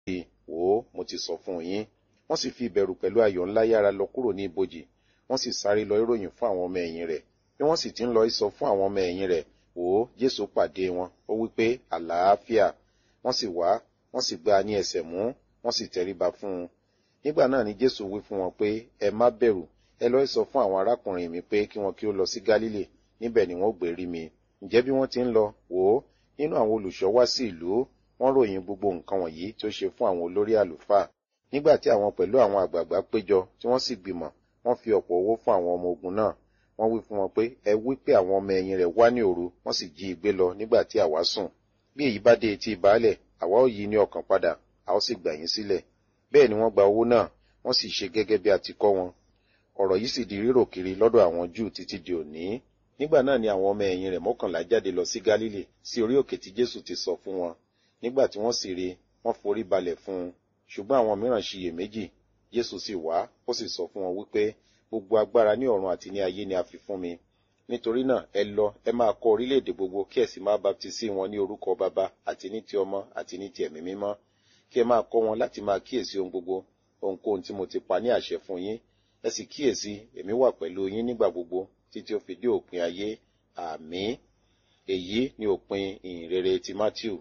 rí i wò ó mo ti sọ fún yín wọ́n sì fi ìbẹ̀rù pẹ̀lú ayọ̀ ńlá yára lọ kúrò ní ibojì wọ́n sì sáré lọ ìròyìn fún àwọn ọmọ ẹ̀yìn rẹ̀ bí wọ́n sì ti ń lọ ìsọ fún àwọn ọmọ ẹ̀yìn rẹ̀ wò ó jésù pàdé wọn ó wí pé àlàáfíà wọ́n sì wá wọ́n sì gbá a ní ẹsẹ̀ mú wọ́n sì tẹríba fún un nígbà náà ni jésù wí fún wọn pé ẹ má bẹ̀rù ẹ lọ sọ fún àwọn arákùnrin mi pé kí wọn kí ó lọ sí gálílì níbẹ̀ ni wọ́n gbé rí mi ǹjẹ́ bí wọ́n ti ń lọ wò ó nínú àwọn olùṣọ́ wá sí ìlú wọ́n ròyìn gbogbo nǹkan wọ̀nyí tí ó ṣe fún àwọn olórí àlùfáà nígbà tí àwọn pẹ̀lú àwọn àgbààgbà péjọ tí wọ́n sì gbìmọ̀ wọ́n fi ọ̀pọ̀ owó fún àwọn ọmọ ogun náà wọ́n wí fún wọn pé ẹ wí pé àwọn ọmọ ẹ̀yìn rẹ̀ wá ní òru wọ́n sì jí i gbé lọ nígbà tí àwa sùn bí èyí bá dé etí baálẹ̀ àwa ó yí ní ọkàn padà a ó sì gbà yín sílẹ̀ bẹ́ẹ̀ ni wọ́n gba owó náà wọ́n sì ṣe gẹ́gẹ́ bí a ti kọ́ wọn ọ̀rọ̀ yìí sì di rírò kiri lọ́dọ̀ àwọn júù títí di òní nígbà náà ni àwọn ọmọ ẹ̀yìn rẹ̀ mọ́kànlá jáde lọ sí gálílì sí orí òkè tí jésù ti sọ fún wọn nígbà tí wọ́n sì rí wọ́n forí balẹ̀ fún un ṣùgbọ́n àwọn mìíràn ṣiyèméjì jésù sì wá ó sì sọ fún wọn wípé gbogbo agbára ní ọ̀run àti ní ayé ni a fi fún mi nítorí náà ẹ lọ ẹ máa kọ orílẹ̀-èdè gbogbo kí ẹ sì máa baptisi wọn ní orúkọ baba àti ní ti ọmọ àti ní ti ẹ̀mí mímọ́ kí ẹ máa kọ́ wọn láti máa kíyèsí ohun gbogbo ohunkóhun tí mo ti pa ní àṣẹ fún yín ẹ sì kíyèsí èmi wà pẹ̀lú yín nígbà gbogbo títí ó fi dé òpin ayé àmín èyí ni òpin ìhìnrere ti matthew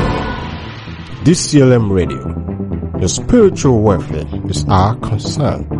DCLM Radio. Your spiritual welfare is our concern.